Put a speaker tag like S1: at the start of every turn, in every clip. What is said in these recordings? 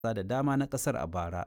S1: da dama na ƙasar a bara.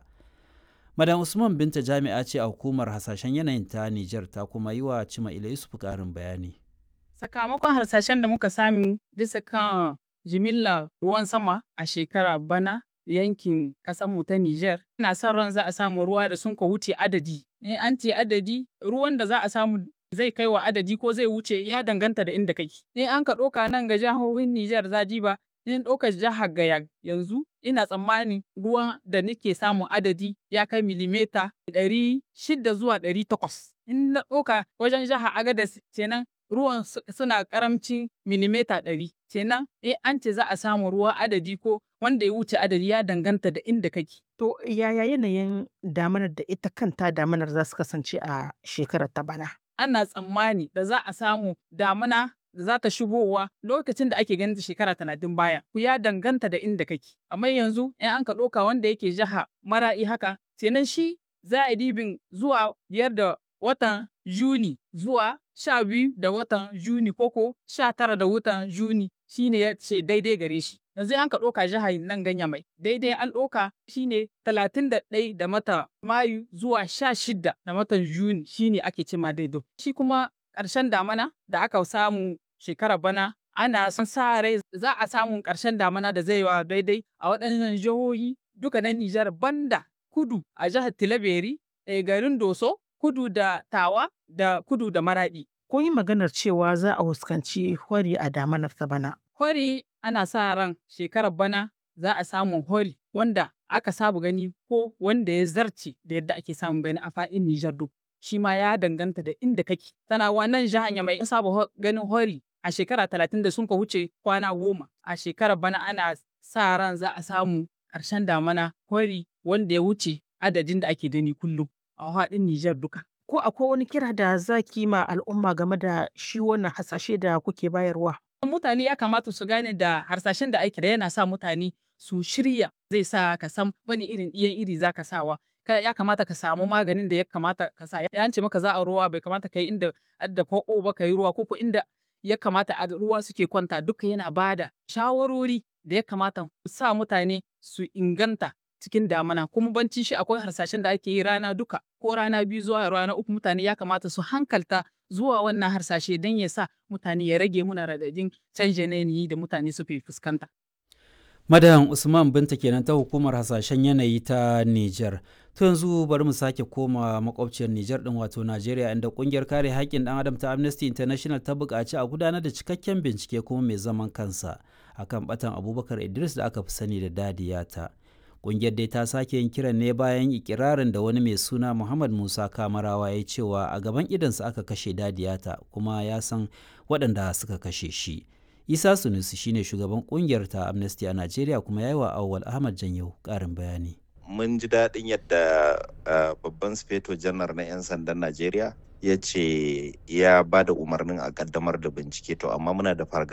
S1: Madan Usman Binta jami'a ce a hukumar hasashen yanayin ta Nijar ta kuma yi wa Cima Ila Yusuf ƙarin bayani.
S2: Sakamakon harsashen da muka sami bisa kan jimillar ruwan sama a shekara bana yankin mu ta Nijar. Ina son ran za a samu ruwa da sun ka wuce adadi. In an ce adadi, ruwan da za a samu zai kai wa adadi ko zai wuce ya danganta da inda kake. In an ka ɗauka nan ga jihohin Nijar zaji ba, in ɗauka jihar Gaya yanzu ina tsammanin ruwan da nake samun adadi ya kai milimeta ɗari shida zuwa ɗari takwas. In na ɗauka wajen jihar Agadez kenan ruwan suna karamcin milimeta ɗari. Kenan in an ce za a samu ruwa adadi ko wanda ya wuce adadi ya danganta da inda kake.
S3: To yaya yanayin damanar da ita kanta damanar za su kasance a shekarar ta bana?
S2: Ana tsammani da za a samu damuna da za ta shigowa lokacin da ake ganin shekara talatin baya. Ku ya danganta da inda kake. Amma yanzu in an ka ɗauka wanda yake jiha mara'i haka, kenan shi za a dibin zuwa biyar da watan Juni zuwa sha biyu da watan Juni koko sha tara da watan Juni shine ya ce daidai gare shi. Yanzu an ka ɗauka jihar nan ganya mai daidai an ɗauka shine talatin da ɗai da mata Mayu zuwa sha shida da matan Juni shine ake cema daidai. Shi kuma ƙarshen damana da aka samu shekarar bana ana son sa rai za a samu ƙarshen damana da zai wa daidai a waɗannan jihohi duka na Nijar banda kudu a jihar Tilaberi, garin Doso, kudu da Tawa da kudu da Maraɗi.
S3: Kun yi maganar cewa za a fuskanci hori a damanar ta bana.
S2: Hori ana sa ran shekarar bana za a samu hori wanda aka saba gani ko wanda ya zarce da yadda ake samun gani a faɗin Nijar duk. Shi ma ya danganta da inda kake. Tana wannan jihar mai in saba ganin hori a shekara talatin da sun ka wuce kwana goma. A shekarar bana ana sa ran za a samu ƙarshen damana hori wanda ya wuce adadin da ake gani kullum a faɗin Nijar duka.
S3: Ko akwai wani kira da za ki ma al'umma game da shi wannan hasashe da kuke bayarwa?
S2: Mutane ya kamata su gane da harsashen da ake da yana sa mutane su shirya zai sa ka san wani irin iyan iri za ka sawa. Ya kamata ka samu maganin da ya kamata ka sa. Ya ce maka za a ruwa bai kamata ka yi inda adda ko ba ka yi ruwa ko inda ya kamata a ruwa suke kwanta duka yana bada shawarori da ya kamata sa mutane su inganta cikin damana kuma banci shi akwai harsashen da ake yi rana duka ko rana biyu zuwa rana uku mutane ya kamata su hankalta zuwa wannan harsashe don ya sa mutane ya rage muna radadin canjin yanayi da mutane suke fuskanta.
S1: Madan Usman Binta kenan ta hukumar hasashen yanayi ta Nijar. To yanzu bari mu sake koma makwabciyar Nijar din wato Najeriya inda kungiyar kare haƙƙin ɗan adam ta Amnesty International ta buƙaci a gudanar da cikakken bincike kuma mai zaman kansa akan batan Abubakar Idris da aka fi sani da Dadiyata. Kungiyar dai ta sake yin kiran ne bayan ikirarin da wani mai suna Muhammad Musa Kamarawa ya cewa a gaban idansa aka kashe Dadiyata kuma ya san waɗanda suka kashe shi. Isa Sunusi shine shugaban kungiyar ta Amnesty a Najeriya kuma ya yi wa Awwal Ahmad Janyo ƙarin bayani.
S4: Mun ji daɗin yadda babban sufeto janar na 'yan sandan Najeriya ya ce ya ba da umarnin a ƙaddamar da bincike to amma muna da fargaba